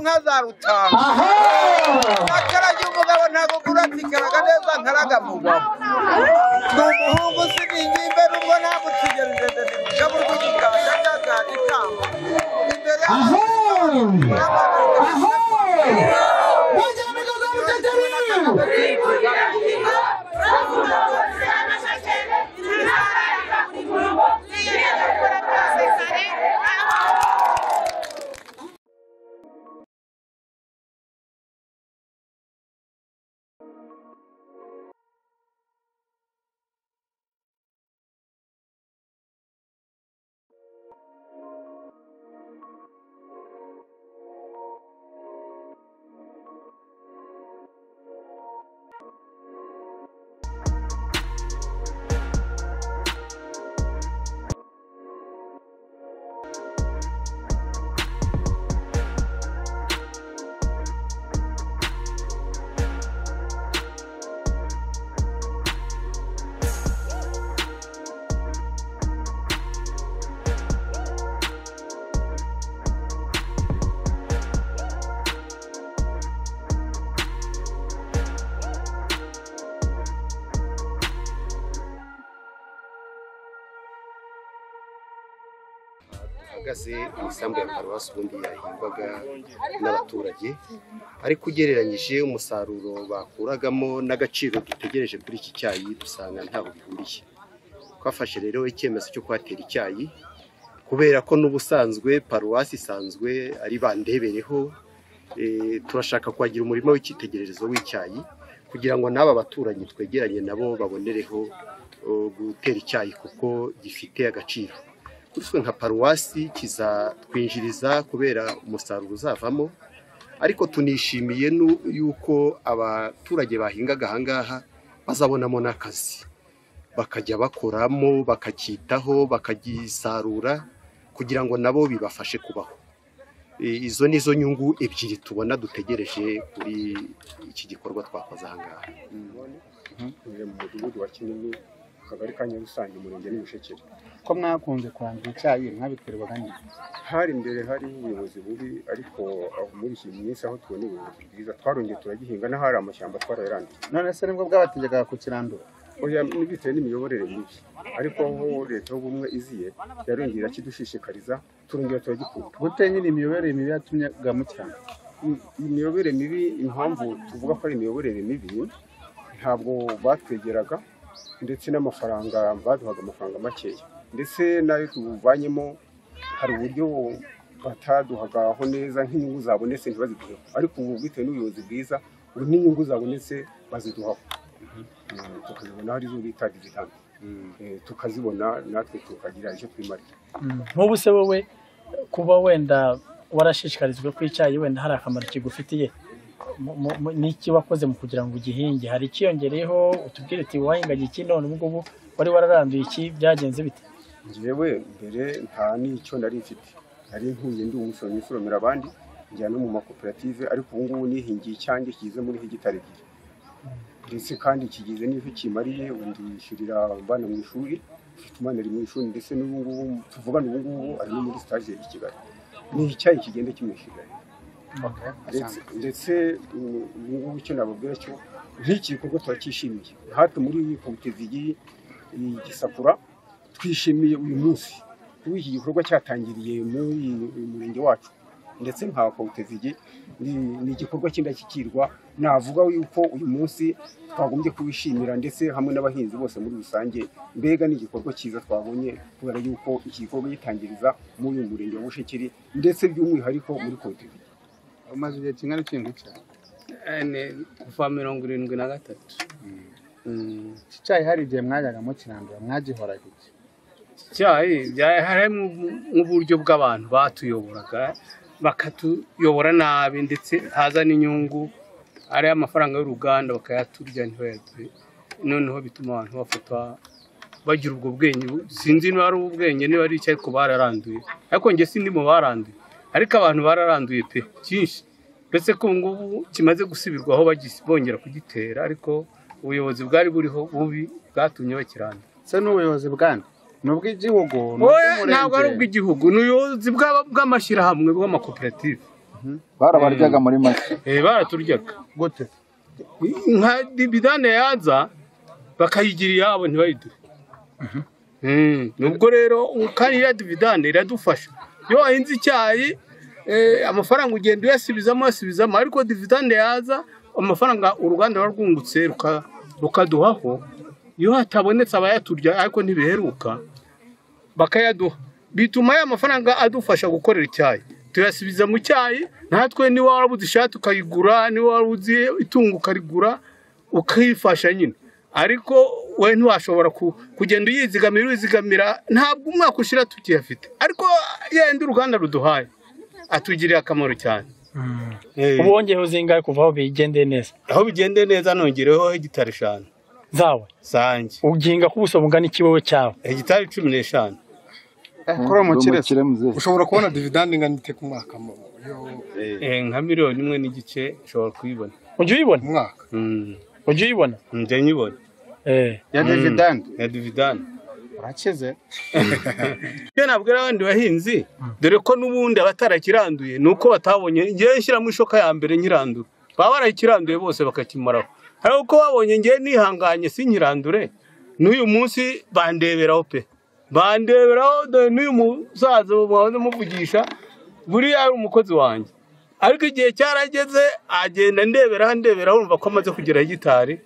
rutanga nakaraga umugabo ntabwo guratsikaraga neza nkaraga mugabo ni umuhungu usiga ingimbe nubwo nta gutegereze ntimugabe urw'igikanda cyaga ikamba imbere aho y'abantu aho bajyana inka za muteteri ahagaze mu isambu ya paruwasi ubundi yahingwaga n'abaturage ariko ugereranyije umusaruro bakuragamo n'agaciro dutegereje kuri iki cyayi dusanga ntaho bihuriye twafashe rero icyemezo cyo kuhatera icyayi kubera ko n'ubusanzwe paruwasi isanzwe ari bandebereho eh, turashaka kuhagira umurima w'icyitegererezo w'icyayi kugira ngo n'aba baturanyi twegeranye nabo babonereho oh, gutera icyayi kuko gifite agaciro duswe nka paruwasi kizatwinjiriza kubera umusaruro uzavamo ariko tunishimiye nu- yuko abaturage bahingaga ahangaha bazabonamo n'akazi bakajya bakoramo bakakitaho bakagisarura kugira ngo nabo bibafashe kubaho I- izo ni zo nyungu ebyiri tubona dutegereje kuri iki gikorwa twakoze ahangaha Ntuye mu mudugudu wa kinini akagari ka nyarusange umurenge n'imishekere ko mwakunze kurandura icyayi mwabitwerwaga nyine hari imbere hariho ubuyobozi bubi ariko aho muri iki minsi aho tubona ubuyobozi bwiza twarongeye turagihinga n'ahari amashyamba twarayaranduye none se nibwo bwabategekaga kukirandura oya bitewe n'imiyoborere mibi ariko aho leta y'ubumwe iziye yarongera akidushishikariza turongera turagikunda gute nyine imiyoborere mibi yatumyaga mukirandura Im- imiyoborere mibi impamvu tuvuga ko ari imiyoborere mibi ntabwo batwegeraga ndetse n'amafaranga baduhaga amafaranga makeya ndetse n'ayo tuvanyemo hari uburyo bataduhagaho neza nk'inyungu zabonetse ntibaziduheho ariko ubu bitewe n'ubuyobozi bwiza ubu n'inyungu zabonetse baziduhaho Mm, tukazibona hari izo bita dividende Eh, tukazibona natwe tukagira icyo twimarira nk'ubu se wowe kuba wenda warashishikarijwe ko icyayi wenda hari akamaro kigufitiye mu- mu- mu- n'iki wakoze mu kugira ngo ugihinge hari ikiyongereyeho utubwire uti wahinganye iki none ubu ngubu wari wararanduye iki byagenze bite njyewe mbere nta n'icyo nari mfite nari nkuye ndi umusoromyi usoromera abandi njya no mu makoperative ariko ubu ngubu nihingiye icyanjye kigize muri hegitari ebyiri ndetse kandi kigize n'icyo kimariye ubu ndishyurira abana mu ishuri mfite umwana ari mu ishuri ndetse n'ubu ngubu tuvugana ubu ngubu ari no muri sitaje i Kigali ni icyayi kigenda kimwishyurira ndetse ndetse mm, ubu ngubu icyo nababwira cyo nk'iki gikorwa turacyishimiye natwe muri iyi koperative iyi gisakura twishimiye uyu munsi kuba iki gikorwa cyatangiriye muri uyu murenge wacu ndetse nka koperative iyi ni ni igikorwa cy'indashyikirwa navuga yuko uyu munsi twagombye kuwishimira ndetse hamwe n'abahinzi bose muri rusange mbega ni igikorwa cyiza twabonye kubera yuko iki gikorwa gitangiriza muri uyu murenge wa bushekeri ndetse by'umwihariko muri koperative umaze igihe kingana iki uhinga icyayi ane kuva mirongo irindwi na gatatu iki cyayi hari igihe mwajyaga mukirandura mwagihoraga iki icyayi byari harimo nk'uburyo bw'abantu batuyoboraga bakatuyobora nabi ndetse haza n'inyungu ari amafaranga y'uruganda bakayaturya ntibayaduhe noneho bituma abantu bafata bagira ubwo bwenge sinzi niba ari ubwenge niba ari icyo ariko bararanduye ariko njye sindi mu baranduye ariko abantu bararanduye pe byinshi uretse ko ubu ngubu kimaze gusubirwaho bagis- bongera kugitera ariko ubuyobozi bwari buriho bubi bwatumye bakirandura se n'ubuyobozi bwande ni ubw'igihugu ni Oya, ntabwo ari ubw'umurenge ubw'igihugu ni ubuyobozi bw'aba- bw'amashyirahamwe bw'amakoperative barabaryaga muri make Eh, baraturyaga gute nka dibidane yaza bakayigira iyabo ntibayiduhe Mm, nubwo rero kandi iriya dividane iradufasha iyo wahinze icyayi eh, amafaranga ugenda uyasubizamo uyasubizamo ariko dividane yaza amafaranga uruganda ruba rwungutse ruka- rukaduhaho iyo hatabonetse abayaturya ariko ntibiheruka bakayaduha bituma ya mafaranga adufasha gukorera icyayi tuyasubiza mu cyayi natwe niba warabuze ishati ukayigura niba warabuze itungo ukarigura ukifasha nyine ariko we ntiwashobora ku- kugenda uyizigamira uyizigamira ntabwo umwaka ushira tukiyafite ariko yenda uruganda ruduhaye atugiriye akamaro cyane Eh, ubu wongeyeho zingahe kuva aho bigende neza aho bigende neza nongereho hegitari eshanu zawe zanjye uginga ku buso bungana iki wowe cyawe hegitari cumi n'eshanu kuri umukire ushobora kubona dividande ingana ite ku mwaka mu Eh, nka miliyoni imwe n'igice nshobora kuyibona ujya uyibona mwaka Mm, ujya uyibona njya nyibona eh ya Mm. dividende ya dividani urakize ibyo nabwira abandi bahinzi dore ko n'ubundi abatarakiranduye ni uko batabonye ngewe nshyiramo ishoka ya mbere nyirandura baba barakiranduye bose bakakimaraho hari uko babonye ngewe nihanganye sinkirandure n'uyu munsi bandeberaho pe bandeberaho dore n'uyu musaza mwahoze muvugisha buriya ari umukozi wanjye ariko igihe cyarageze agenda ndeberaho ndeberaho urumva ko amaze kugera hegitari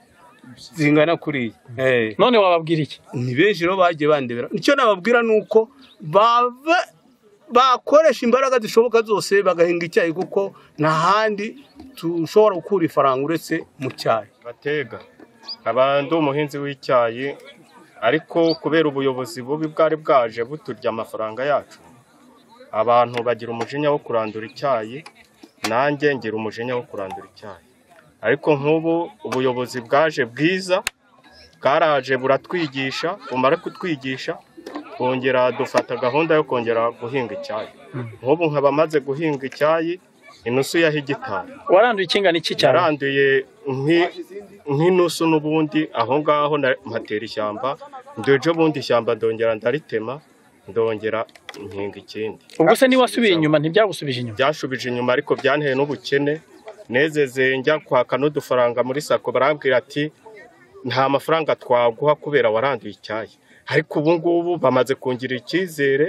zingana kuriya Eh none wababwira iki ni benshi rero bagiye bandebera icyo nababwira ni uko bava bakoresha imbaraga zishoboka zose bagahinga icyayi kuko nta handi dushobora gukura ifaranga uretse mu cyayi batega nkaba ndi umuhinzi w'icyayi ariko kubera ubuyobozi bubi bwari bwaje buturya amafaranga yacu abantu bagira umujinya wo kurandura icyayi nanjye ngira umujinya wo kurandura icyayi ariko nk'ubu ubuyobozi bwaje bwiza bwaraje buratwigisha bumara kutwigisha bongera dufata gahunda yo kongera guhinga icyayi nk'ubu nkaba maze guhinga icyayi inusu ya hegitari waranduye ikingana iki cyawe yaranduye nki- nk'inusu n'ubundi aho ngaho na- mpatera ishyamba ndejo bundi ishyamba ndongera ndaritema ndongera nkinga ikindi ubwo se niba wasubiye inyuma ntibyagusubije inyuma byashubije inyuma ariko byanteye n'ubukene nezeze njya kwaka n'udufaranga muri sako barambwira ati nta mafaranga twaguha kubera waranduye icyayi ariko ubu ngubu bamaze kungira icyizere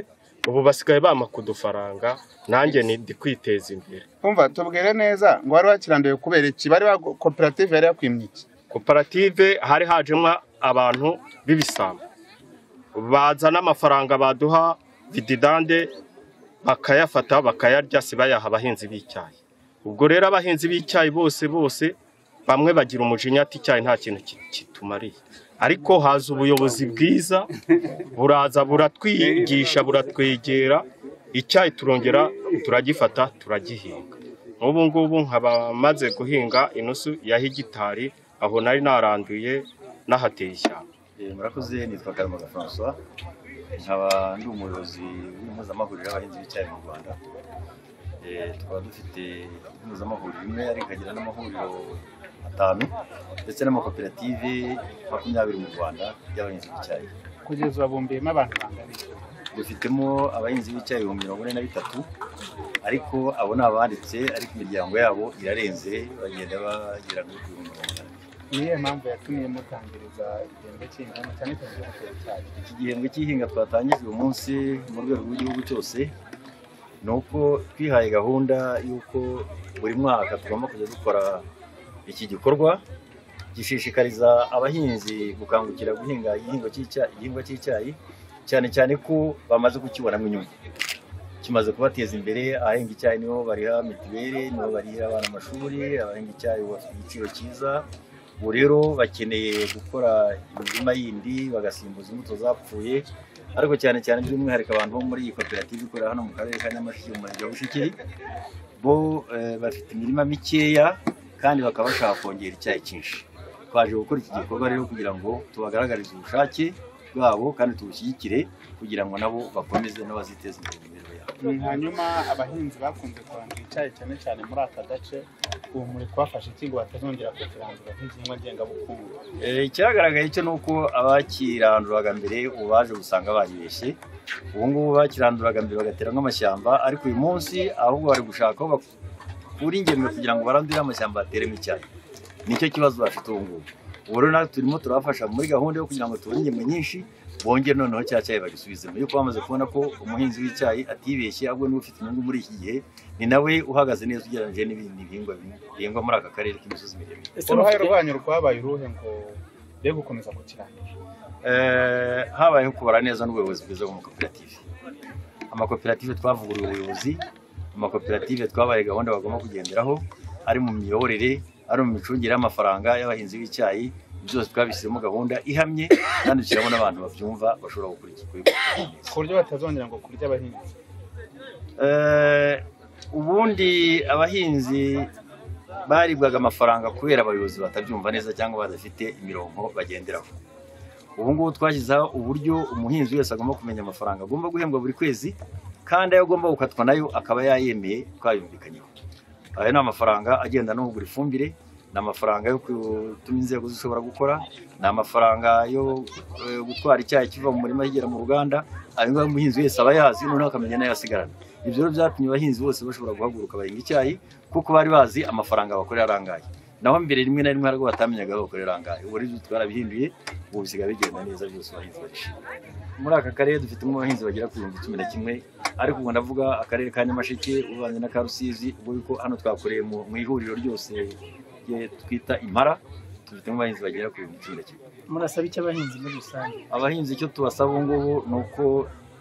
ubu basigaye bampa kudufaranga nanjye ni ndi kwiteza imbere umva tubwire neza ngo wari wakiranduye kubera iki bari bagu- koperative yari yakwimye iki koperative hari hajemo abantu b'ibisambo bazana amafaranga baduha vididande bakayafata bakayarya si bayaha abahinzi b'icyayi ubwo rero abahinzi b'icyayi bose bose bamwe bagira umujinya ati icyayi nta kintu ki- kitumariye ariko haza ubuyobozi bwiza buraza buratwigisha buratwegera icyayi turongera turagifata turagihinga nk'ubu ngubu nkaba maze guhinga inusu ya hegitari aho nari naranduye nahateye ishyamba murakoze nitwa karamaga francois nkaba ndi umuyobozi w'impuzamahuriro y'abahinzi b'icyayi mu rwanda Eh, tukaba dufite impuzamahuriro imwe ariko ikagira n'amahuriro atanu ndetse n'amakoperative makumyabiri mu rwanda y'abahinzi b'icyayi kugeza ubu bumbiyemo abantu bangana dufitemo abahinzi b'icyayi ibihumbi mirongo ine na bitatu ariko abo ni abanditse ariko imiryango yabo irarenze bagenda bagera kuri ibihumbi mirongo itanu niyo mpamvu yatumye mutangiriza igihembwe cy'ingano cyane cyane cyo gutera icyayi iki gihembwe cy'ihinga twatangije uyu munsi mu rwego rw'igihugu cyose ni uko twihaye gahunda y'uko buri mwaka tugomba kujya dukora iki gikorwa gishishikariza abahinzi gukangukira guhinga igihingwa cy'icya- igihingwa cy'icyayi cyane cyane ko bamaze kukibonamo inyungu kimaze kubateza imbere abahinga icyayi nibo bariha mituweli nibo barihira abana amashuri abahinga icyayi bafite igiciro cyiza ubu rero bakeneye gukora imirima yindi bagasimbuza imbuto zapfuye ariko cyane cyane by'umwihariko abantu bo muri iyi koperative ikorera hano mu karere ka nyamasheke mu murenge wa bushekeri bo eh, bafite imirima mikeya kandi bakaba bashaka kongera icyayi cyinshi twaje gukora iki gikorwa rero kugira ngo tubagaragarize ubushake bwabo kandi tubushyigikire kugira ngo nabo bakomeze n'abaziteza imbere mu mibereho yabo hanyuma abahinzi bakunze kurandura icyayi cyane cyane muri aka gace ubu muri kubafasha iki ngo batazongera kukirandura nk'igihingwa ngengabukungu Eh, ikigaragaye cyo ni uko abakiranduraga mbere ubu baje gusanga baribeshye ubu ngubu bakiranduraga mbere bagatera nk'amashyamba ariko uyu munsi ahubwo bari gushaka aho bak- bakure ingemwe kugira ngo barandure amashyamba bateremo icyayi nicyo kibazo bafite ubu ngubu ubu rero natwe turimo turabafasha muri gahunda yo kugira ngo tubone ingemwe nyinshi bongere noneho cya cyayi bagisubizemo yuko bamaze kubona ko umuhinzi w'icyayi atibeshye ahubwo niwe ufite inyungu muri iki gihe ni nawe uhagaze neza ugereranyije n'ibindi bihingwa bihingwa muri aka karere k'imisozi miremire uruhare rwanyu rwabaye uruhe ngo be gukomeza kukirangira Eh, habayeho kubara neza n'ubuyobozi bwiza bw'amakoperative amakoperative twavuguruye ubuyobozi amakoperative twabaye gahunda bagomba kugenderaho ari mu miyoborere ari mu micungire y'amafaranga y'abahinzi b'icyayi byose twabishyizemo gahunda ihamye kandi dushyiramo n'abantu babyumva bashobora gukurikira ku buryo batazongera ngo kurya abahinzi Eh, ubundi abahinzi baribwaga amafaranga kubera abayobozi batabyumva neza cyangwa badafite imirongo bagenderaho ubu ngubu twashyizeho uburyo umuhinzi wese agomba kumenya amafaranga agomba guhembwa buri kwezi kandi ayo agomba gukatwa nayo akaba yayemeye twayumvikanyeho aya ni amafaranga agenda no kugura ifumbire ni amafaranga yo gutuma inzego zishobora gukora ni amafaranga yo eh, gutwara icyayi kiva mu murima kigera mu ruganda ayo ngayo umuhinzi wese aba yazi noneho akamenya n'ayo asigarana ibyo rero byatumye abahinzi bose bashobora guhaguruka bahinga icyayi kuko bari bazi amafaranga bakorera arangaye naho mbere rimwe na rimwe hari ubwo batamenyaga aho bakorera arangaye ubu rero ibyo twarabihinduye ubu bisigaye bigenda neza byose abahinzi barishimye muri aka karere dufitemo abahinzi bagera ku bihumbi cumi na kimwe ariko ubu ndavuga akarere ka nyamasheke uvanze na ka rusizi ubwo yuko hano twakoreye mu mu ihuriro ryose rye twita impara dufitemo abahinzi bagera ku bihumbi cumi na kimwe murasaba icyo abahinzi muri rusange abahinzi icyo tubasaba ubu ngubu ni uko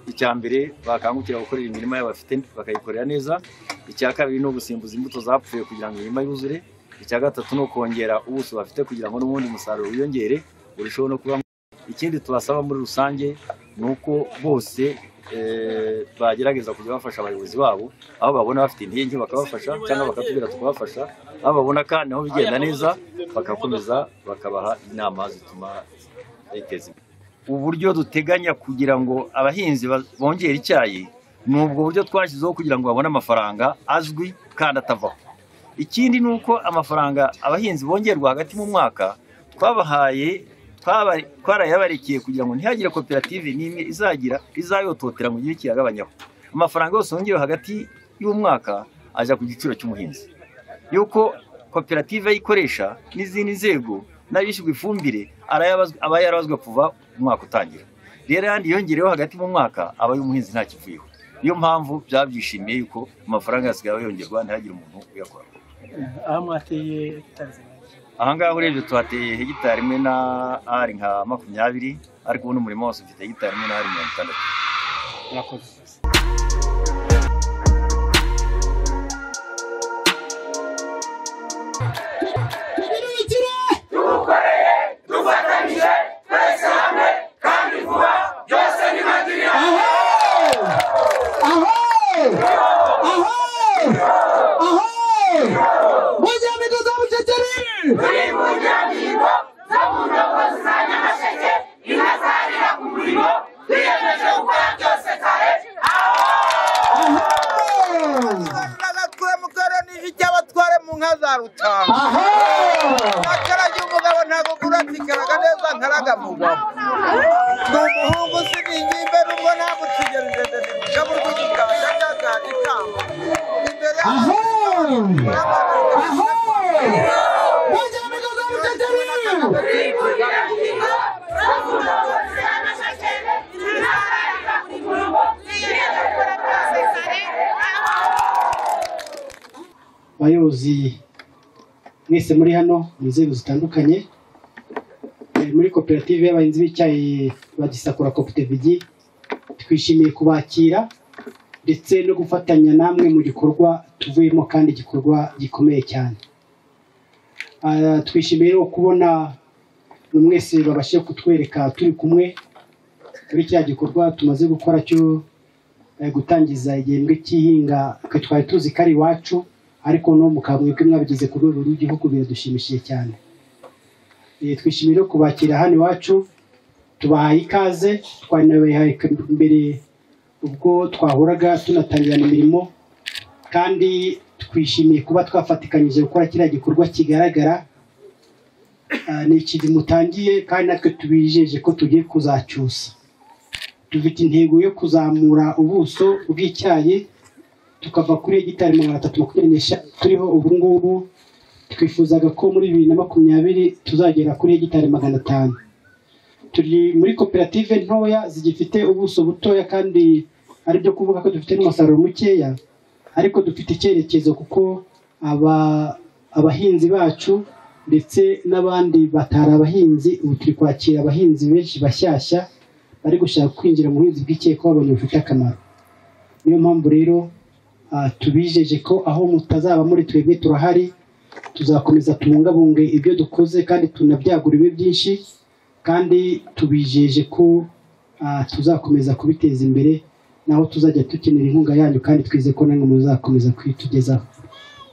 icya mbere bakangukira gukorera imirima yabo bafite bakayikorera neza icya kabiri ni ugusimbuza imbuto zapfuye kugira ngo imirima yuzure icya gatatu ni ukongera ubuso bafite kugira ngo n'ubundi musaruro wiyongere urusheho no kuba mwiza. ikindi tubasaba muri rusange ni uko bose eh, bagerageza kujya bafasha abayobozi babo aho babona bafite intege bakabafasha cyangwa bakatubwira tukabafasha aho babona kandi aho bigenda neza bagakomeza bakabaha inama zituma biteza imbere uburyo duteganya kugira ngo abahinzi ba- bongere icyayi ni ubwo buryo twashyizeho kugira ngo babone amafaranga azwi kandi atavaho ikindi ni uko amafaranga abahinzi bongerwa hagati mu mwaka twabahaye twaba- twarayabarekeye kugira ngo ntihagire koperative n'imwe izagira izayototera mu gihe kiyagabanyaho amafaranga yose yongewe hagati y'umwaka ajya ku giciro cy'umuhinzi yuko koperative ayikoresha n'izindi nzego n'abishyurwa ifumbire arayabazwa- aba yarabazwa kuva umwaka utangira rero yandi yongereyeho hagati mu mwaka aba y'umuhinzi nta kivuyeho niyo mpamvu byabyishimiye yuko amafaranga yasigaye yongerwa ntihagire umuntu uyakora aho mwateye Tanzania ahangaha urebye tuhateye hegitari imwe na ari nka makumyabiri ariko ubu n'umurima wose ufite hegitari imwe na ari mirongo itandatu murakoze Kirekire! Aho! Aho! Aho! Aho! Moja ya miguu za Buceceri! bagakure mukaranije icyo abatware mu nka za rutanga akaraga umugabo ntabwo kuratikaraga neza nkaraga mugabo ni umuhungu usina ingimbe n'ubwo namucigereze ndabura kugikanda cyangwa ikamba imbere Aho! Aho! Moja ya miguu za Buceceri! abayobozi mwese muri hano mu nzego zitandukanye Eh, muri koperative y'abahinzi b'icyayi bagisakura kopitevigi twishimiye kubakira ndetse no gufatanya namwe mu gikorwa tuvuyemo kandi igikorwa gikomeye cyane Ah, twishimiye no kubona buri mwese babashije kutwereka turi kumwe muri cya gikorwa tumaze gukora cyo eh, gutangiza igihembwe cy'ihinga twe twari tuzi ko ari iwacu ariko no mukaba mwebwe mwabigize ku rwego rw'igihugu biradushimishije cyane Eh, twishimiye no kubakira hano iwacu tubahaye ikaze twanabahaye ika- mbere ubwo twahuraga tunatangirana imirimo kandi twishimiye kuba twafatikanyije gukora kiriya gikorwa kigaragara Ah, ni ikintu mutangiye kandi natwe tubijeje ko tugiye kuzacyusa dufite intego yo kuzamura ubuso bw'icyayi tukava kuri hegitari magana atatu makumyabiri n'eshanu turiho ubu ngubu twifuzaga ko muri bibiri na makumyabiri tuzagera kuri hegitari magana atanu turi muri koperative ntoya zigifite ubuso butoya kandi ari byo kuvuga ko dufite n'umusaruro mukeya ariko dufite icyerekezo kuko aba abahinzi bacu ndetse n'abandi batari abahinzi ubu turi kwakira abahinzi benshi bashyashya bari gushaka kwinjira mu buhinzi bw'ikeye ko babona bufite akamaro niyo mpamvu rero ah, tubijeje ko aho mutazaba muri twebwe turahari tuzakomeza tubungabunge ibyo dukoze kandi tunabyagura ibe byinshi kandi tubijeje ko ah, tuzakomeza kubiteza imbere naho tuzajya dukenera inkunga yanyu kandi twize ko namwe muzakomeza kuyitugezaho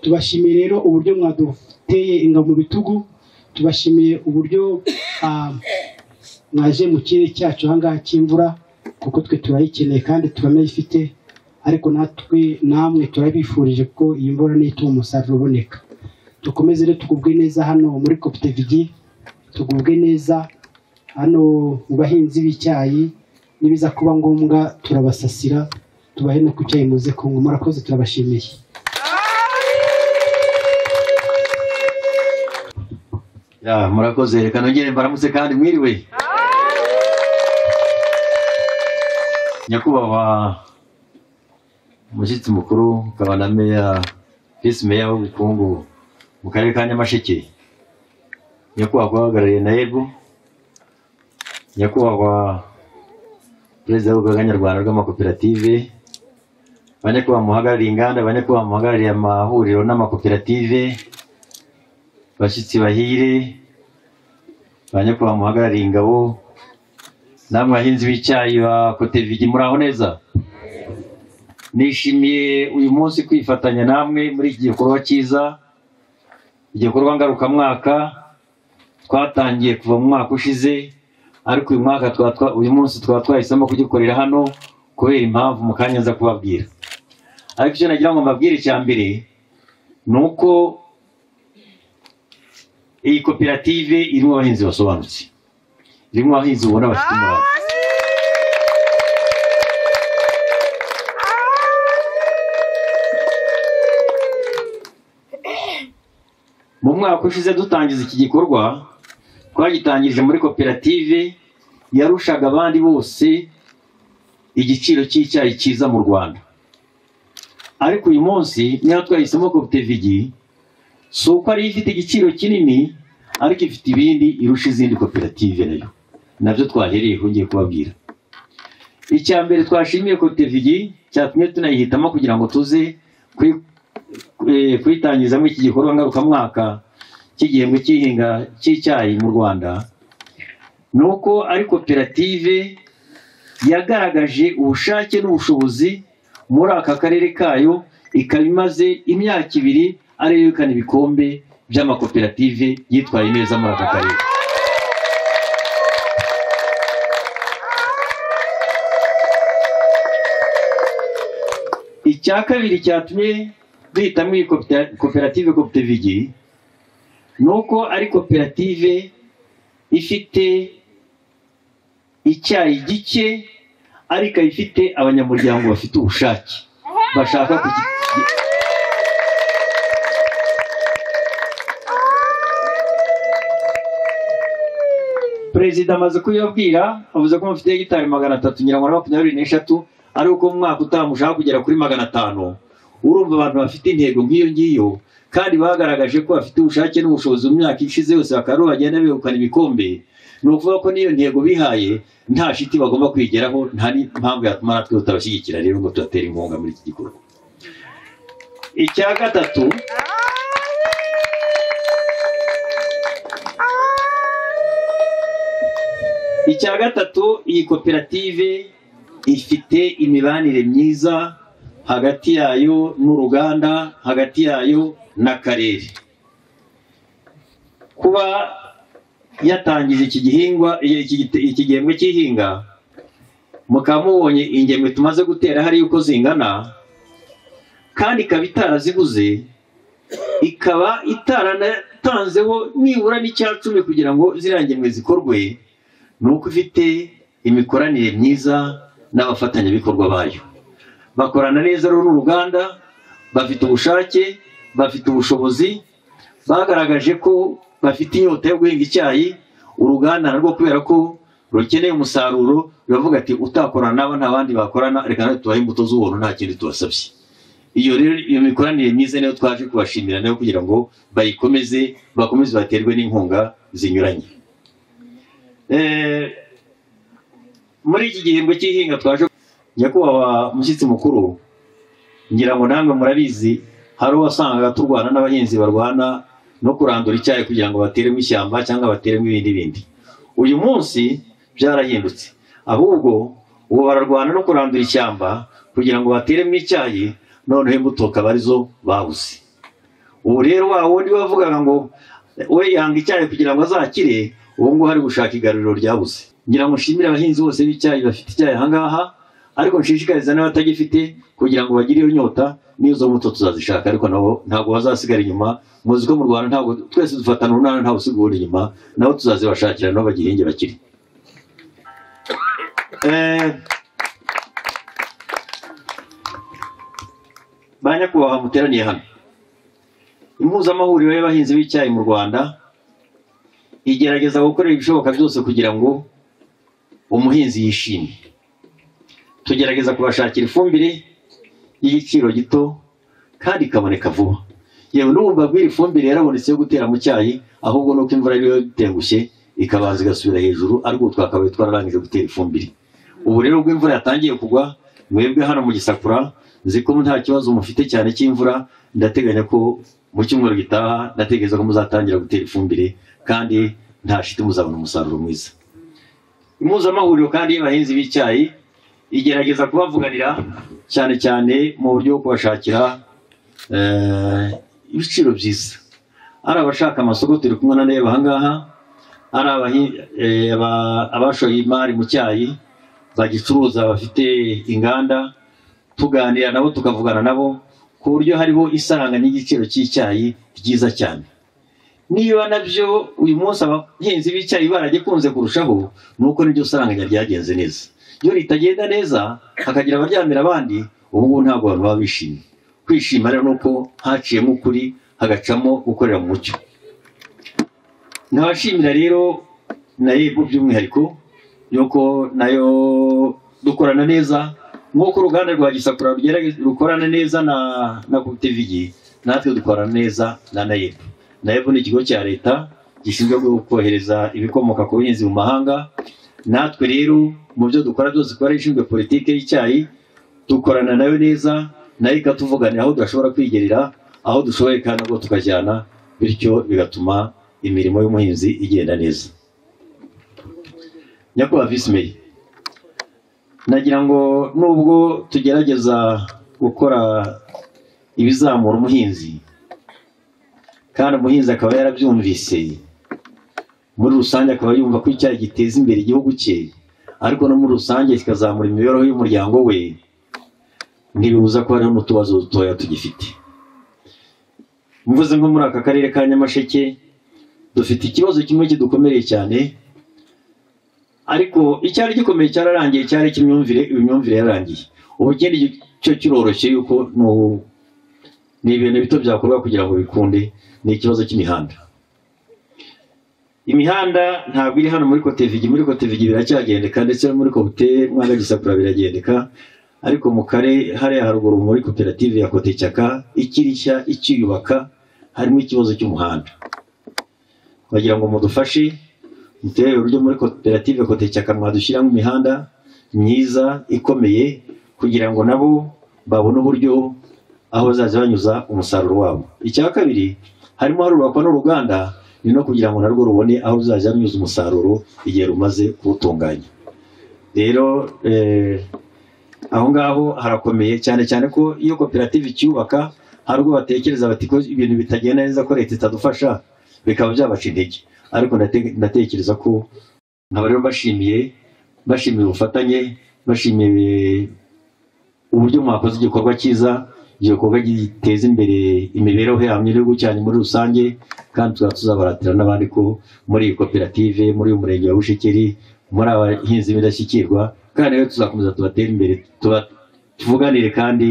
tubashimiye rero uburyo mwaduteye ingabo mu bitugu tubashimiye uburyo ah, mwaje mu kirere cyacu ahangaha cy'imvura kuko twe turayikeneye kandi turanayifite ariko natwe namwe turabifurije ko iyi mvura niyo ituma umusaruro uboneka dukomeze rero tugubwe neza hano muri kopitevigi tugubwe neza hano mu bahinzi b'icyayi nibiza kuba ngombwa turabasasira tubahe no ku cyayi muze kunywa murakoze turabashimiye Ya, murakoze reka nongere mbaramutse kandi mwiriwe nyakubahwa umushyitsi mukuru ukaba na meya visi meya w'ubukungu mu karere ka nyamasheke nyakubahwa uhagarariye na ebu nyakubahwa perezida w'urugaga nyarwanda rw'amakoperative banyakubahwa muhagarariye inganda banyakubahwa muhagarariye amahuriro n'amakoperative bashyitsi bahire ba nyakubahwa muhagarariye ingabo namwe bahinzi b'icyayi ba kotevigi muraho neza nishimiye uyu munsi kwifatanya namwe muri iki gikorwa cyiza igikorwa ngarukamwaka twatangiye kuva mu mwaka ushize ariko uyu mwaka twa- twa- uyu munsi twaba twahisemo kugikorera hano kubera impamvu mu kanya nza kubabwira ariko icyo nagira ngo mbabwire icya mbere ni uko iyi koperative irimo abahinzi basobanutse irimo abahinzi ubona bafite umurava mu mwaka ushize dutangiza iki gikorwa twagitangirije muri koperative yarushaga abandi bose igiciro cy'icyayi cyiza mu rwanda ariko uyu munsi niba twahisemo kopitevigi si uko ariyo ifite igiciro kinini ariko ifite ibindi irusha izindi koperative nayo nabyo twahereyeho ngiye kubabwira icya mbere twashimiye kopitevigi cyatumye tunayihitamo kugira ngo tuze kuri- eh, kuyitangizamo iki gikorwa ngarukamwaka cy'igihembwe cy'ihinga cy'icyayi mu rwanda ni uko ari koperative yagaragaje ubushake n'ubushobozi muri aka karere kayo ikaba imaze imyaka ibiri ariyo yegukana ibikombe by'amakoperative yitwaye neza muri aka karere icya kabiri cyatumye duhitamo iyi kopita- koperative kopitevigi ni uko ari koperative ifite icyayi gike ariko ifite abanyamuryango bafite ubushake bashaka kuki perezida amaze kubibabwira avuze ko mufite hegitari magana atatu nyirango na makumyabiri n'eshatu ari uko mu mwaka utaha mushaka kugera kuri magana atanu urumva abantu bafite intego nk'iyo ngiyo kandi bagaragaje ko bafite ubushake n'ubushobozi mu myaka ishize yose bakaba aribo bagenda begukana ibikombe ni ukuvuga ko n'iyo ntego bihaye nta shiti bagomba kwigeraho nta n'impamvu yatuma natwe tutabashyigikira rero ngo tubatere inkunga muri iki gikorwa icya gatatu icya gatatu iyi koperative ifite imibanire myiza hagati yayo n'uruganda hagati yayo n'akarere kuba yatangije iki gihingwa iki gite- iki gihembwe cy'ihinga mukaba mubonye ingemwe tumaze gutera hariya uko zingana kandi ikaba itaraziguze ikaba itaranatanzeho nibura n'icya cumi kugira ngo ziriya ngemwe zikorwe ni uko ifite imikoranire myiza n'abafatanyabikorwa bayo bakorana neza rero n'uruganda bafite ubushake bafite ubushobozi bagaragaje ko bafite inyota yo guhinga icyayi uruganda narwo kubera ko rukeneye umusaruro ruravuga ati utakorana nabo nta bandi bakorana reka natwe tubahe imbuto z'ubuntu nta kindi tubasabye iyo rero iyo mikoranire myiza niyo twaje kubashimira nayo kugira ngo bayikomeze bakomeze baterwe n'inkunga zinyuranye Eh, muri iki gihembwe cy'ihinga twaje nyakubahwa mushyitsi mukuru ngira ngo namwe murabizi hari uwo wasangaga turwana n'abahinzi barwana no kurandura icyayi kugira ngo bateremo ishyamba cyangwa bateremo ibindi bindi uyu munsi byarahindutse ahubwo ubu bararwana no kurandura ishyamba kugira ngo bateremo icyayi noneho imbuto akaba arizo babuze ubu rero wa wundi wavugaga ngo we yanga icyayi kugira ngo azakire ubu ngubu ari gushaka igaruriro ryabuze ngira ngo nshimire abahinzi bose b'icyayi bafite icyayi ahangaha ariko nshishikariza n'abatagifite kugira ngo bagire iyo nyota n'izo mbuto tuzazishaka ariko nabo ntabwo bazasigara inyuma muzi ko mu rwanda ntabwo twese dufatana urunana ntawe usiga uwundi inyuma nabo tuzazibashakira nabo bagihinge bakiri Eh, ba nyakubahwa muteraniye hano impuzamahuriro y'abahinzi b'icyayi mu rwanda igerageza gukorera ibishoboka byose kugira ngo umuhinzi yishime tugerageza kubashakira ifumbire y'igiciro gito kandi ikaboneka vuba yewe n'ubumva bw'iri fumbire yarabonetse yo gutera mu cyayi ahubwo nuko imvura ariyo itengushye ikabanza igasubira hejuru ariko ubu twakabaye twararangije gutera ifumbire ubu rero ubwo imvura yatangiye kugwa mwebwe hano mu gisakura nzi ko nta kibazo mufite cyane cy'imvura ndateganya ko mu cyumweru gitaha ndatekereza ko muzatangira gutera ifumbire kandi nta shiti muzabona umusaruro mwiza impuzamahuriro kandi y'abahinzi b'icyayi igerageza kubavuganira cyane cyane mu buryo bwo kubashakira eh, ibiciro byiza ari abashaka amasoko turi kumwe na neba ahangaha ari abahi- eh, aba- abashoye imari mu cyayi bagicuruza bafite inganda tuganira nabo tukavugana nabo ku buryo hariho isaranganya ry'igiciro cy'icyayi ryiza cyane niba nabyo uyu munsi abahinzi b'icyayi baragikunze kurushaho ni uko niryo saranganya ryagenze neza iyo ritagenda neza hakagira abaryamira abandi ubu ngubu ntabwo abantu baba bishimye kwishima rero ni uko haciyemo ukuri hagacamo gukorera mu mucyo nabashimira rero na yego by'umwihariko yuko nayo dukorana neza nk'uko uruganda rwa gisakura rugerage- rukorana neza na na kopitevigi natwe dukorana neza na nayebu nayebu ni ikigo cya leta gishinzwe kohereza ibikomoka ku buhinzi mu mahanga natwe rero mu byo dukora byose kubera ishinzwe politiki y'icyayi dukorana nayo neza nayo ikatuvuganira aho tudashobora kwigerera aho dushoboye kandi nabwo tukajyana bityo bigatuma imirimo y'umuhinzi igenda neza nyakubahwa visi meya nagira ngo nubwo tugerageza gukora ibizamura umuhinzi kandi umuhinzi akaba yarabyumvise muri rusange akaba yumva ko icyayi giteza imbere igihugu cye ariko no muri rusange kikazamura imibereho y'umuryango we ntibibuza ko hariho n'utubazo dutoya tugifite mvuze nko muri aka karere ka nyamasheke dufite ikibazo kimwe kidukomereye cyane ariko icyari gikomeye cyararangiye cyari cy'imyumvire imyumvire yararangiye ubu ikindi cyo kiroroshye yuko ni ubu- ni ibintu bito byakorwa kugira ngo bikunde ni ikibazo cy'imihanda imihanda ntabwo iri hano muri kotevigi muri kotevigi biracyagendeka ndetse no muri kote mwanga gisakura biragendeka ariko mu kare hariya haruguru muri koperative ya kotecyaka ikiri nshya ikiyubaka harimo ikibazo cy'umuhanda bagira ngo mudufashe mutere uburyo muri koperative kotecyaka mwadushyiramo imihanda myiza ikomeye kugira ngo nabo babone uburyo aho bazaza banyuza umusaruro wabo icya kabiri harimo harubakwa n'uruganda ni no kugira ngo narwo rubone aho ruzaza runyuza umusaruro igihe rumaze kuwutunganya rero eh, aho ngaho harakomeye cyane cyane ko iyo koperative icyubaka hari ubwo batekereza bati ko ibintu bitagenda neza ko leta itadufasha bikaba byabaca intege ariko ndate- ndatekereza ko nkaba rero bashimiye bashimiye ubufatanye bashimiye uburyo mwakoze igikorwa cyiza igikorwa giteza imbere imibereho yanyu n'igihugu cyanyu muri rusange kandi tuzaba tuzabaratira n'abandi ko muri iyi koperative muri uyu murenge wa bushekeri muri abahinzi b'indashyikirwa kandi rero tuzakomeza tubatere imbere tuba tuvuganire kandi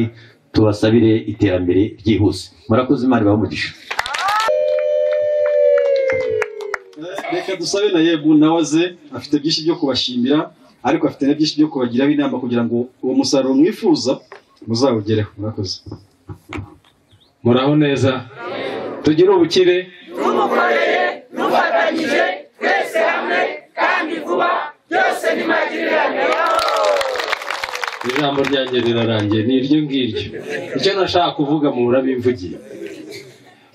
tubasabire iterambere ryihuse murakoze imana ibahe umugisha reka dusabe na yebu nawe ze afite byinshi byo kubashimira ariko afite na byinshi byo kubagiraho inama kugira ngo uwo musaruro mwifuza muzawugereho murakoze muraho neza tugire ubukire tumukoreye dufatanyije twese hamwe kandi vuba byose ni magirirane ijambo ryanjye rirarangiye ni iryo ngiryo icyo nashaka kuvuga mu burabimvugiye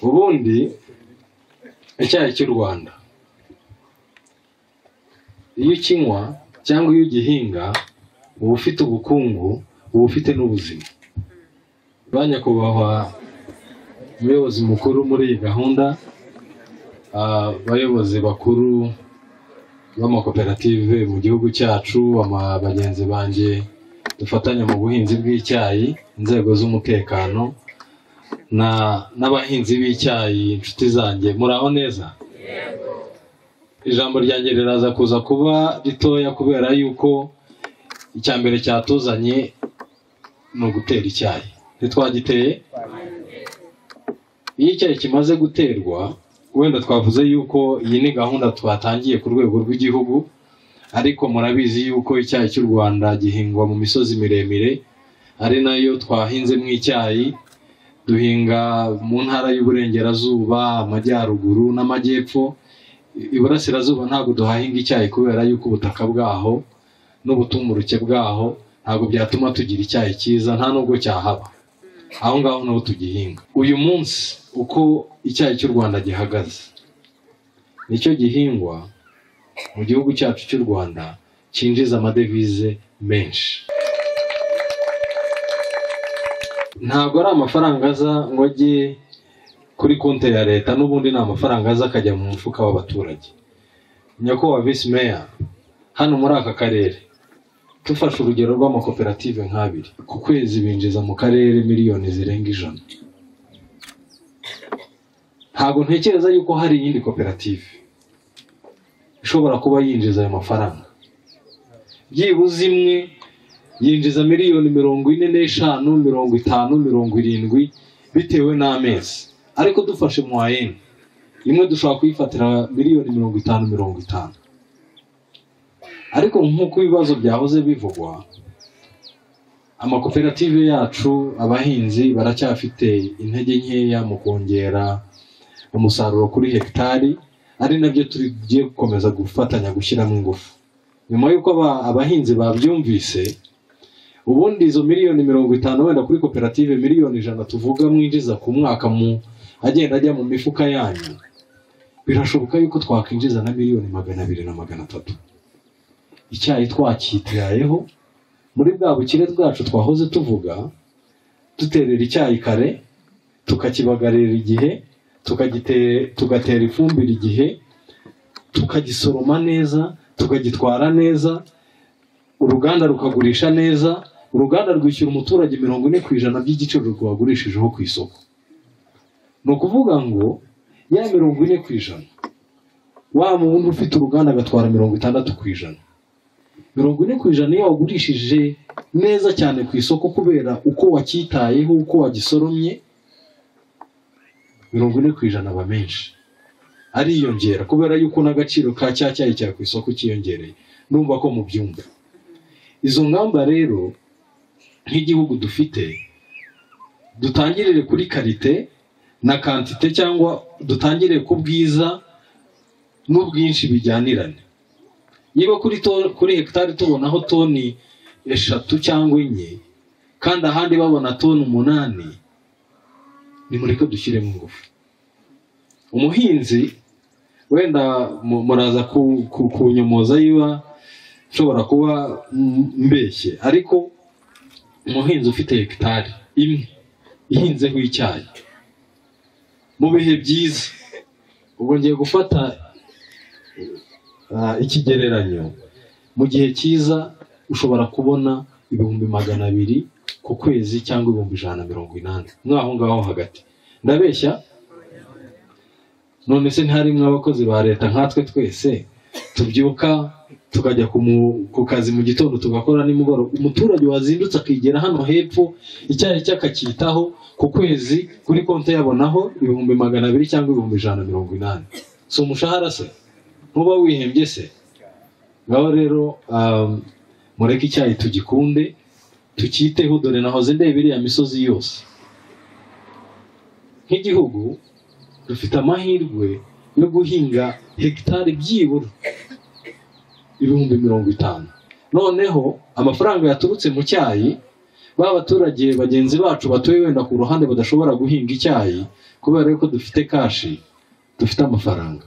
ubundi icyayi cy'u rwanda iyo ukinywa cyangwa iyo ugihinga uba ufite ubukungu uba ufite n'ubuzima ba nyakubahwa umuyobozi mukuru muri iyi gahunda ah, abayobozi bakuru b'amakoperative mu gihugu cyacu ama- bagenzi banjye dufatanya mu buhinzi bw'icyayi inzego z'umutekano na- n'abahinzi b'icyayi inshuti zanjye muraho neza ijambo ryanjye riraza kuza kuba ritoya kubera yuko icya mbere cyatuzanye ni ugutera icyayi ntitwagiteye iyo icyayi kimaze guterwa wenda twavuze yuko iyi ni gahunda twatangiye ku rwego rw'igihugu ariko murabizi yuko icyayi cy'u rwanda gihingwa mu misozi miremire ari nayo twahinzemo icyayi duhinga mu ntara y'uburengerazuba amajyaruguru n'amajyepfo iburasirazuba ntabwo duhahinga icyayi kubera yuko ubutaka bwaho n'ubutumburuke bwaho ntabwo byatuma tugira icyayi cyiza nta nubwo cyahaba aho ngaho naho tugihinga uyu munsi uko icyayi cy'u rwanda gihagaze nicyo gihingwa mu gihugu cyacu cy'u rwanda cyinjiza amadevize menshi ntabwo ari amafaranga aza ngo ajye kuri konti ya leta n'ubundi ni amafaranga aza akajya mu mufuka w'abaturage nyakubahwa visi meya hano muri aka karere dufashe urugero rw'amakoperative nk'abiri ku kwezi binjiza mu karere miliyoni zirenga ijana ntabwo ntekereza yuko hari iyindi koperative ishobora kuba yinjiza ayo mafaranga byibuze imwe yinjiza miliyoni mirongo ine n'eshanu mirongo itanu mirongo irindwi bitewe n'amezi ariko dufashe mwayeni imwe dushobora kuyifatira miliyoni mirongo itanu mirongo itanu ariko nk'uko ibibazo byahoze bivugwa amakoperative yacu abahinzi baracyafite intege nkeya mu kongera umusaruro kuri hegitari ari nabyo tugiye gukomeza gufatanya gushyiramo ingufu nyuma y'uko aba- abahinzi babyumvise ubundi izo miliyoni mirongo itanu wenda kuri koperative miliyoni ijana tuvuga mwinjiza ku mwaka mu agenda ajya mu mifuka yanyu birashoboka yuko twakwinjiza na miliyoni magana abiri na magana atatu icyayi twacyitayeho muri bwa bukire bwacu twahoze tuvuga duterera icyayi kare tukakibagarira igihe tukagite- tugatera ifumbire igihe tukagisoroma neza tukagitwara neza uruganda rukagurisha neza uruganda rwishyura umuturage mirongo ine ku ijana by'igiciro rwagurishijeho ku isoko ni ukuvuga ngo ya mirongo ine ku ijana wa wundi ufite uruganda agatwara mirongo itandatu ku ijana mirongo ine ku ijana iyo wagurishije neza cyane ku isoko kubera uko wacyitayeho uko wagisoromye mirongo ine ku ijana aba menshi ariyongera kubera yuko n'agaciro ka cya cyayi cya ku isoko kiyongereye numva ko mubyumva izo ngamba rero nk'igihugu dufite dutangirire kuri karite na kantite cyangwa dutangire ku bwiza n'ubwinshi bijyanirane niba kuri to- kuri hegitari tubonaho toni eshatu cyangwa enye kandi ahandi babona toni umunani nimureke dushyiremo ingufu umuhinzi wenda mu- muraza ku- ku- kunyomoza yiba nshobora kuba m- mbeshye ariko umuhinzi ufite hegitari imwe ihinzeho icyayi mu bihe byiza ubwo ngiye gufata ah, ikigereranyo mu gihe cyiza ushobora kubona ibihumbi magana abiri ku kwezi cyangwa ibihumbi ijana na mirongo inani mwaho ngaho hagati ndabeshya none se ntiharimwo abakozi ba leta nkatwe twese tubyuka tukajya ku mu- ku kazi mu gitondo tugakora nimugoroba umuturage wazindutse akigera hano hepfo icyayi cye akacyitaho ku kwezi kuri konti yabonaho ibihumbi magana abiri cyangwa ibihumbi ijana na mirongo inani si umushahara se ntuba wihembye se ngaho rero um, mureke icyayi tugikunde tucyiteho dore nahoze ndeba iriya misozi yose nk'igihugu dufite amahirwe yo guhinga hegitari byibura ibihumbi mirongo itanu noneho amafaranga yaturutse mu cyayi ba baturage bagenzi bacu batuye wenda ku ruhande badashobora guhinga icyayi kubera yuko dufite kashi dufite amafaranga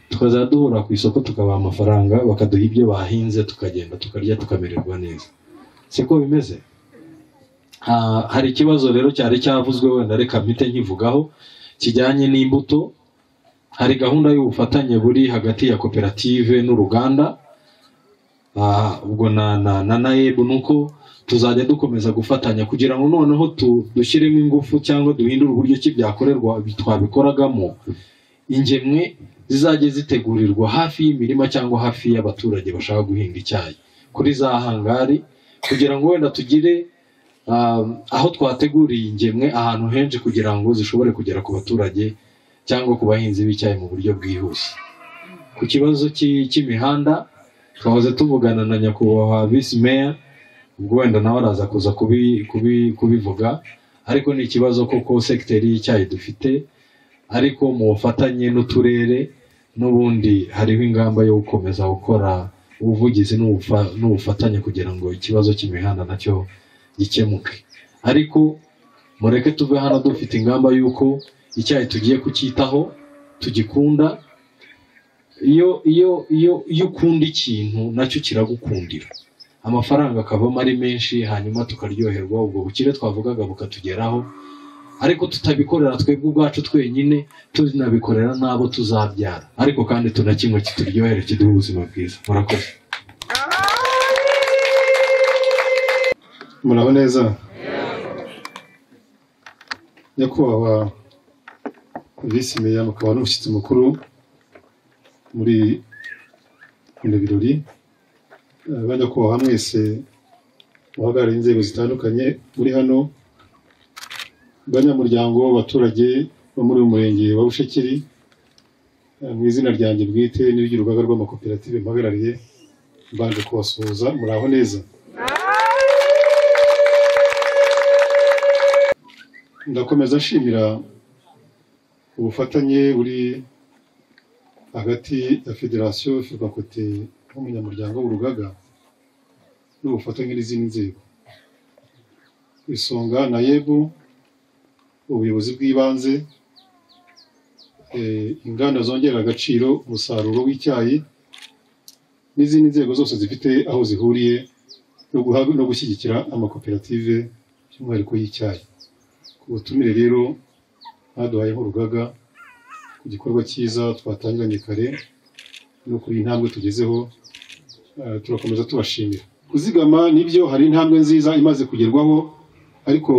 tukazajya duhura ku isoko tukabaha amafaranga bakaduha ibyo bahinze tukagenda tukarya tukamererwa neza siko bimeze Ah, hari ikibazo rero cyari cyavuzwe wenda reka mpite nkivugaho kijyanye n'imbuto hari gahunda y'ubufatanye buri hagati ya koperative n'uruganda Ah, ubwo na na na nayebu ni uko tuzajya dukomeza gufatanya kugira ngo noneho tu- dushyiremo ingufu cyangwa duhindure uburyo ki byakorerwa twabikoragamo ingemwe zizajya zitegurirwa hafi y'imirima cyangwa hafi y'abaturage bashaka guhinga icyayi kuri za hangari kugira ngo wenda tugire ah, aho twateguriye ingemwe ahantu henshi kugira ngo zishobore kugera ku baturage cyangwa ku bahinzi b'icyayi mu buryo bwihuse ku kibazo cy'i- cy'imihanda twahoze tuvugana na nyakubahwa visi meya ubwo wenda nawe araza kuza kubi- kubi- kubivuga ariko ni ikibazo kuko segiteri y'icyayi dufite ariko mu bufatanye n'uturere n'ubundi hariho ingamba yo gukomeza gukora ubuvugizi n'ubufa- n'ubufatanye kugira ngo ikibazo cy'imihanda nacyo gikemuke ariko mureke tuve hano dufite ingamba y'uko icyayi tugiye kucyitaho tugikunda iyo iyo iyo iyo ukunda ikintu nacyo kiragukundira amafaranga akavamo ari menshi hanyuma tukaryoherwa ubwo bukire twavugaga bukatugeraho ariko tutabikorera twebwe ubwacu twenyine tunabikorera n'abo tuzabyara ariko kandi tunakimwe kituryohere kiduha ubuzima bwiza murakoze muraho neza nyakubahwa visi meya mukaba n'umushyitsi mukuru muri bino birori Eh, banyakubahwa mwese muhagarariye inzego zitandukanye muri hano banyamuryango w'abaturage bo muri uyu murenge wa bushekeri Eh, mu izina ryanjye bwite n'iry'urugaga rw'amakoperative mpagarariye mbanje kubasuhuza muraho neza ndakomeza nshimira ubufatanye buri hagati ya federasiyo ferwakote nk'umunyamuryango w'urugaga n'ubufatanye n'izindi nzego ku isonga na yebu ubuyobozi bw'ibanze eh, inganda zongerera agaciro umusaruro w'icyayi n'izindi nzego zose zifite aho zihuriye no guha- no gushyigikira amakoperative by'umwihariko y'icyayi ku butumire rero baduhaye nk'urugaga ku gikorwa cyiza twatangiranye kare no kuri iyi ntambwe tugezeho eh, turakomeza tubashimira kuzigama nibyo hari intambwe nziza imaze kugerwaho ariko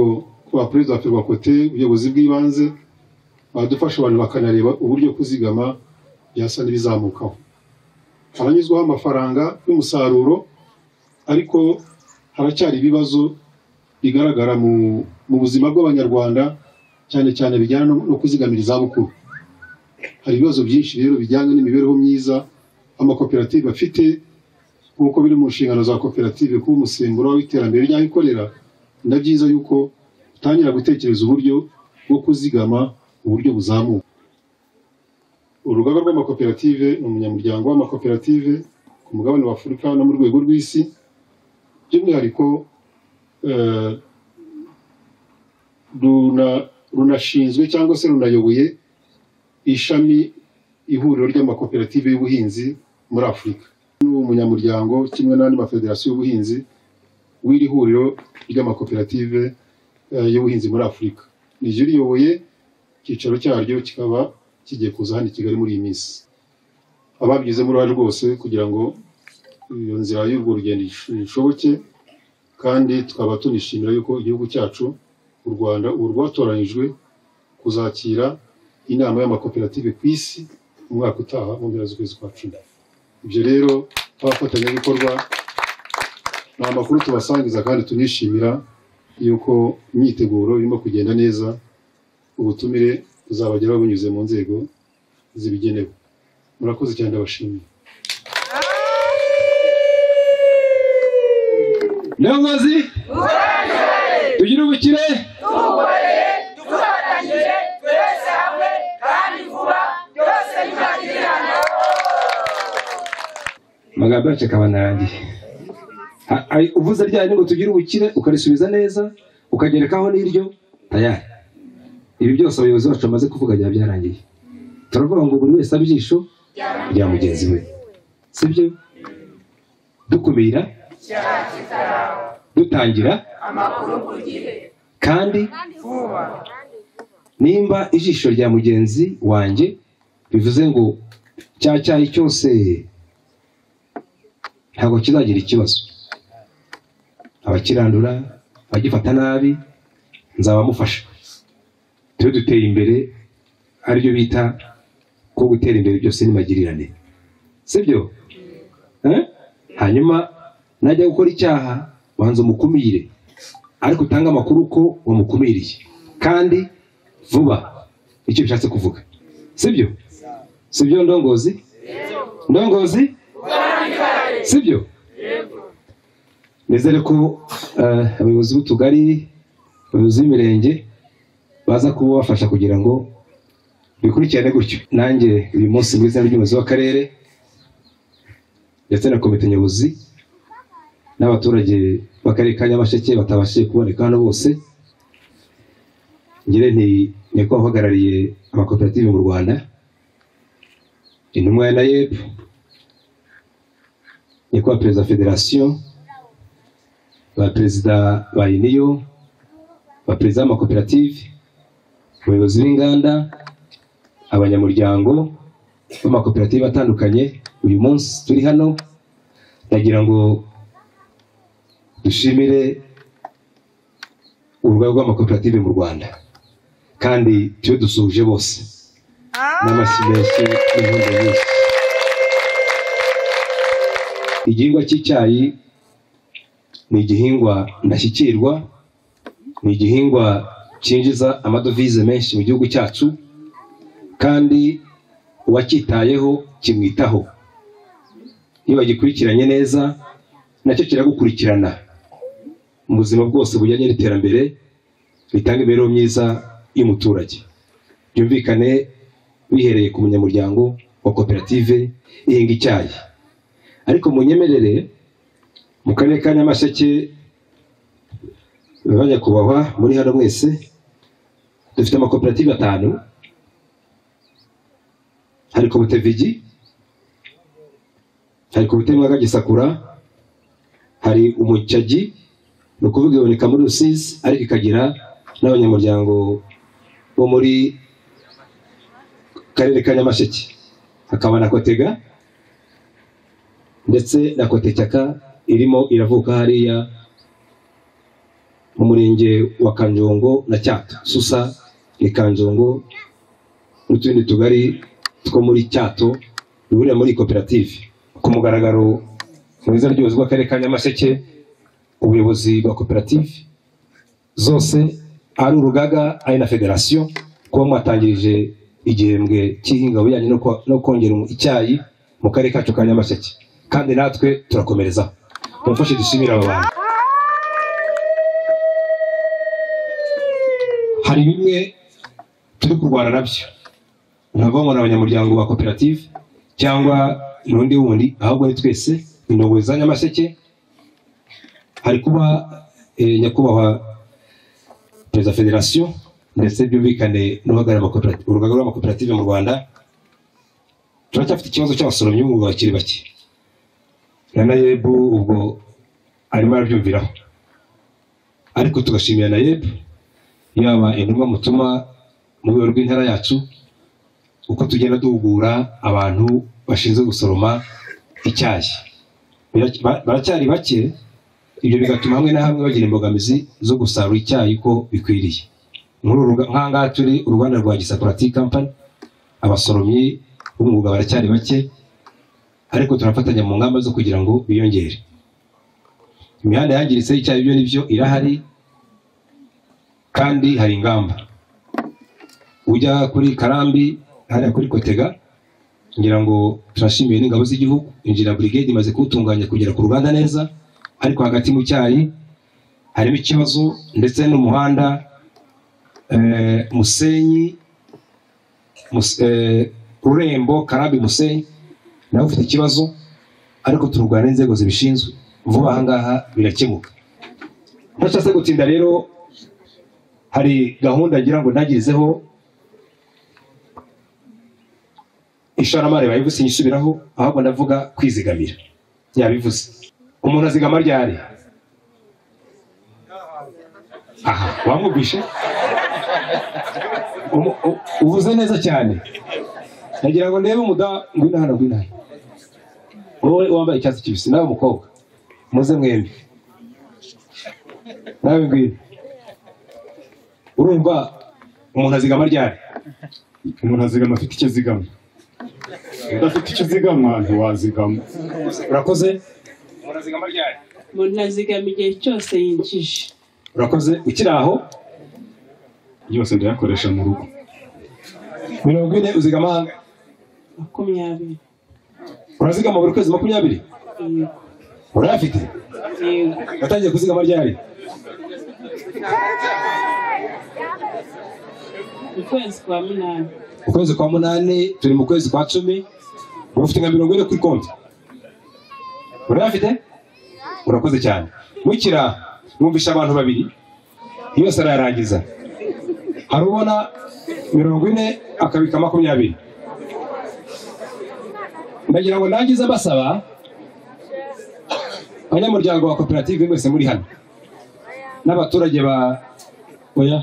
kuba perezida wa ferwakote ubuyobozi bw'ibanze badufasha abantu bakanareba uburyo kuzigama byasa n'ibizamukaho abanyuzwaho amafaranga y'umusaruro ariko haracyari ibibazo bigaragara mu mu buzima bw'abanyarwanda cyane cyane bijyana no no kuzigamira izabukuru hari ibibazo byinshi rero bijyanye n'imibereho myiza amakoperative afite nk'uko biri mu nshingano za koperative kuba umusemburo w'iterambere ry'aho ikorera na byiza yuko utangira gutekereza uburyo bwo kuzigama mu buryo buzamuka urugaga rw'amakoperative ni umunyamuryango w'amakoperative ku mugabane wa afurika no mu rwego rw'isi by'umwihariko eh, runa- runashinzwe cyangwa se runayoboye ishami ihuriro ry'amakoperative y'ubuhinzi muri afurika n'umunyamuryango kimwe n'andi mafederasiyo y'ubuhinzi w'iri huriro ry'amakoperative eh, y'ubuhinzi muri afurika niryo riyoboye icyicaro cyaryo kikaba kigiye kuza hano i kigali muri iyi minsi ababigizemo uruhare rwose kugira ngo iyo nzira y'urwo rugendo ish- ishoboke kandi tukaba tunishimira yuko igihugu cyacu u rwanda ubu rwatoranyijwe kuzakira inama y'amakoperative ku isi mu mwaka utaha mu mpera z'ukwezi kwa cumi ibyo rero abafatanyabikorwa ni amakuru tubasangiza kandi tunishimira yuko imyiteguro irimo kugenda neza ubutumire buzabageraho bunyuze mu nzego zibigenewe murakoze cyane ndabashimiye nyobozi tugire ubukire dukoreye dufatanyije twese hamwe kandi vuba byose bizagirirana amagambo yacu akaba narangiye Ha- ai- uvuze rya ngo tugire ubukire ukarisubiza neza ukagerekaho n'iryo tayari ibi byose abayobozi bacu bamaze kuvuga byaba byarangiye turavuga ngo buri wese abyisho rya mugenzi we sibyo dukumira dutangira amakuru ku gihe kandi vuba nimba ijisho rya mugenzi wanjye bivuze ngo cya cyayi cyose ntabwo kizagira ikibazo abakirandura abagifata nabi nzabamufasha tujye dutera imbere aribyo bita ko gutera imbere byose n'imagirane sibyo Eh? hanyuma najya gukora icyaha banza umukumire ariko utange amakuru ko wamukumiriye kandi vuba icyo bishatse kuvuga sibyo sibyo ndongozi ndongozi sibyo nizere ko eh, abayobozi b'utugari abayobozi b'imirenge baza kuba bafasha kugira ngo bikurikirane gutyo nanjye uyu munsi mu izina ry'umuyobozi w'akarere ndetse na komite nyobozi n'abaturage b'akarere ka nyamasheke batabashije kuboneka hano bose ngire nti nyakubahwa uhagarariye amakoperative mu rwanda intumwa ya nayeb nyakubahwa perezida wa federasiyo ba perezida ba iniyo ba perezida b'amakoperative abayobozi b'inganda abanyamuryango b'amakoperative atandukanye uyu munsi turi hano ndagira ngo dushimire urugaga rw'amakoperative mu rwanda kandi tuyo dusuhuje bose n'amashyi menshi n'inkundo nyinshi igihingwa cy'icyayi ni igihingwa ndashyikirwa ni igihingwa cyinjiza amadovize menshi mu gihugu cyacu kandi uwacyitayeho kimwitaho iyo bagikurikiranye neza nacyo kiragukurikirana mu buzima bwose bujyanye n'iterambere bitanga imibereho myiza y'umuturage byumvikane bihereye ku munyamuryango wa koperative ihinga icyayi ariko munyemerere mu karere ka nyamasheke banyakubahwa muri hano mwese dufite amakoperative atanu hari komite vigi hari komite mwaga gisakura hari umucyagi ni ukuvuga iboneka muri rusizi ariko ikagira n'abanyamuryango bo muri karere ka nyamasheke hakaba na kotega ndetse na kotecyaka irimo iravuka hariya mu murenge wa kanjongo na cyato susa ni kanjongo n'utundi tugari two muri cyato bihurira muri iyi koperative ku mugaragaro mu izina ry'ubuyobozi bw'akarere ka nyamasheke ubuyobozi bwa koperative zose ari urugaga ari na federasiyo kuba mwatangirije igihembwe cy'ihinga bujyanye no ko- no kongera umu- icyayi mu karere kacu ka nyamasheke kandi natwe turakomerezaho mumfashe dushimire aba bantu hari bimwe turi kurwana nabyo ntabwo ngo ni abanyamuryango ba koperative cyangwa n'undi wundi ahubwo ni twese indongo za nyamasheke hari kuba eh, nyakubahwa perezida wa federasiyo ndetse byumvikane n'uhagarariye amakoperative- urugaga rw'amakoperative mu rwanda turacyafite ikibazo cy'abasoromyi b'umwuga bakiri bake na nayebu ubwo arimo arabyumviraho ariko tugashimira nayebu yaba intumwa mutuma mu rwego rw'intara yacu uko tugenda duhugura abantu bashinzwe gusoroma icyayi Bira- ba- baracyari bake ibyo bigatuma hamwe na hamwe bagira imbogamizi zo gusarura icyayi uko bikwiriye muri uru ruga- nk'aha ngaha turi uruganda rwa gisakura tea company abasoromyi b'umwuga baracyari bake ariko turafatanya mu ngamba zo kugira ngo biyongere imihanda yangiritse icyaha ibyo ni byo irahari kandi hari ingamba ujya kuri karambi hariya kuri kotega ngira ngo turashimiye n'ingabo z'igihugu injira burigade imaze kuwutunganya kugera ku ruganda neza ariko hagati mu cyayi harimo ikibazo ndetse n'umuhanda eh, musenyi Mus- eh, rurembo karambi musenyi nawe ufite ikibazo ariko turwara n'inzego zibishinzwe vuba aha ngaha birakemuka ntashatse gutinda rero hari gahunda ngira ngo ntagirizeho ishoramari bayivuze inyisubiraho ahubwo ndavuga kwizigamira yabivuze umuntu azigama ryari aha wamwumvishe Umu- u- uvuze neza cyane nagira ngo ndebe umudamu ngwino hano ngwino hano wowe wambaye icyatsi kibisi nawe mukobwa muze mwembi nawe ngwino urumva umuntu azigama ryari umuntu azigama afite icyo azigama udafite icyo uzigama ntiwazigama urakoze umuntu azigama ryari umuntu azigama igihe cyose yinjije urakoze ukiri aho yose ndayakoresha mu rugo mirongo ine uzigama hanze makumyabiri urazigama buri kwezi makumyabiri urayafite yego watangiye kuzigama ryari ukwezi kwa munani ukwezi kwa munani turi mu kwezi kwa cumi ufite nka mirongo ine kuri konti urayafite urakoze cyane mukira mwumvisha abantu babiri yose arayarangiza hari ubona mirongo ine akabika makumyabiri ndagira ngo nangize mbasaba abanyamuryango wa koperative mwese muri hano n'abaturage ba oya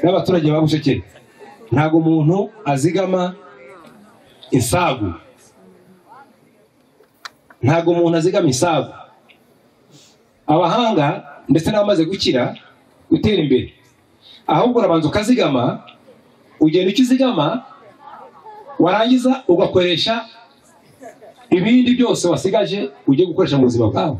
n'abaturage ba bushekeri ntabwo umuntu azigama insagu ntabwo umuntu azigama insagu abahanga ndetse n'abamaze gukira gutera imbere ahubwo urabanza ukazigama ugenda icyo uzigama warangiza ugakoresha ibindi byose wasigaje ugiye gukoresha mu buzima bwawe